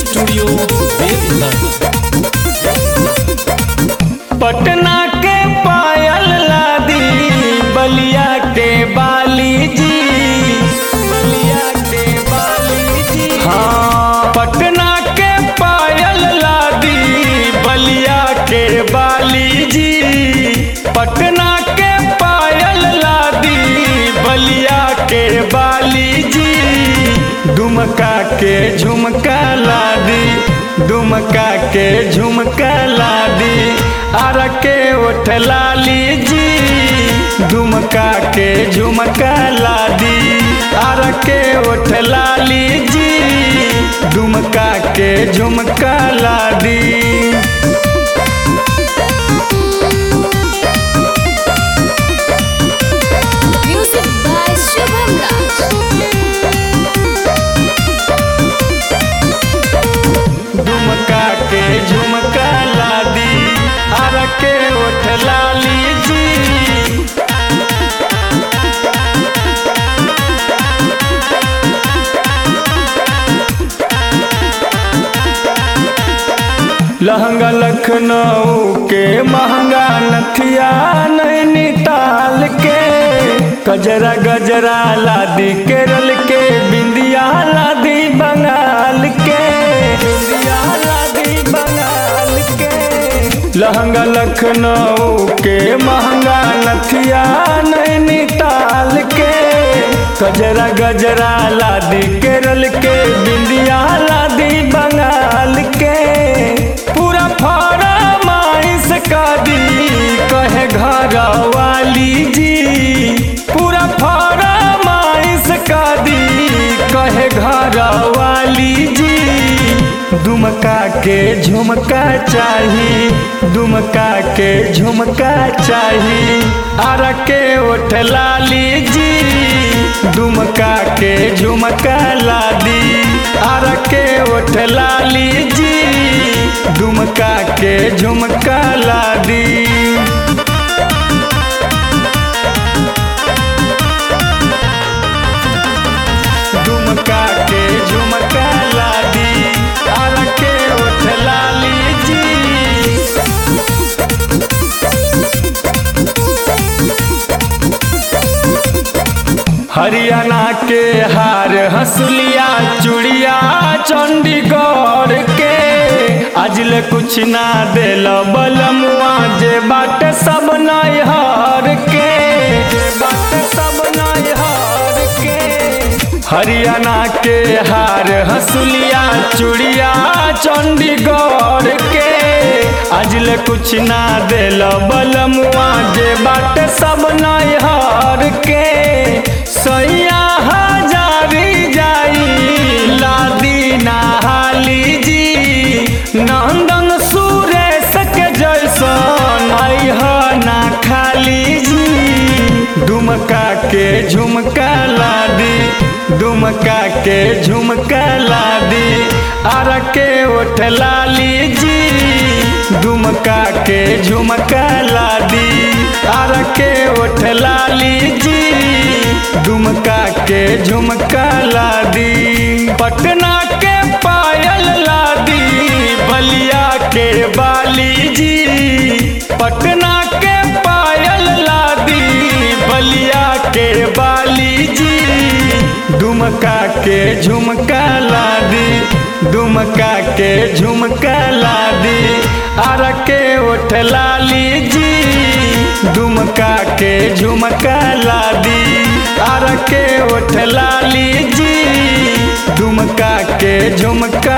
Studio Deoghar Patna के पायल लादी बलिया के बाली जी बलिया के बाली जी हाँ पटना के पायल लादी बलिया के बाली जी पटना के पायल लादी बलिया के बाली जी दुमका के झुमका लादी दुमका के झुमका लादी आर के ओठ लाली जी दुमका के झुमका लादी आर के ओठ लाली जी दुमका के झुमका लादी Music by Shubham Raj. Dumka के झुमका लादी आर के ओठ लाली जी लहंगा लखनऊ के महंगा नथिया नैनीताल के गजरा गजरा लादी केरल के बिंदिया लादी बंगाल के बिंदिया लादी बंगाल के लहंगा लखनऊ के महंगा नथिया नैनीताल के गजरा गजरा लादी केरल के बिंदिया लादी बंगाल के पूरा फरमाइश का दी कहे घर वाली जी पूरा फरमाइश का दी कहे घर वाली जी दुमका के झुमका चाही दुमका के झुमका चाही आर के ओठ लाली जी दुमका के झुमका लादी आर के ओठ लाली जी दुमका के झुमका लादी दुमका के झुमका लादी आर के ओठ लाली जी हरियाणा के हार हंसुलिया चूड़िया चंडीगढ़ के अजले कुछ ना दिल बलमुआ जे बाट सब नैहर के जे बाट सब नैहर के हरियाणा के हार हंसुलिया चूड़िया चंडीगढ़ के अजले कुछ ना दिल बलमुआ जे बाट सब नैहर के सैया हजारी जाई लादी नहाली जी नंदन सुरेश के जैसन अइह ना खाली जी दुमका के झुमका लादी दुमका के झुमका लादी आर के ओठ लाली जी दुमका के झुमका लादी आर के ओठ लाली जी दुमका के झुमका लादी पटना के पायल लादी बलिया के बाली जी पटना के पायल लादी बलिया के बाली जी दुमका के झुमका लादी दुमका के झुमका लादी आर के ओठ लाली जी दुमका के झुमका लादी आर के ओठ लाली जी दुमका के झुमका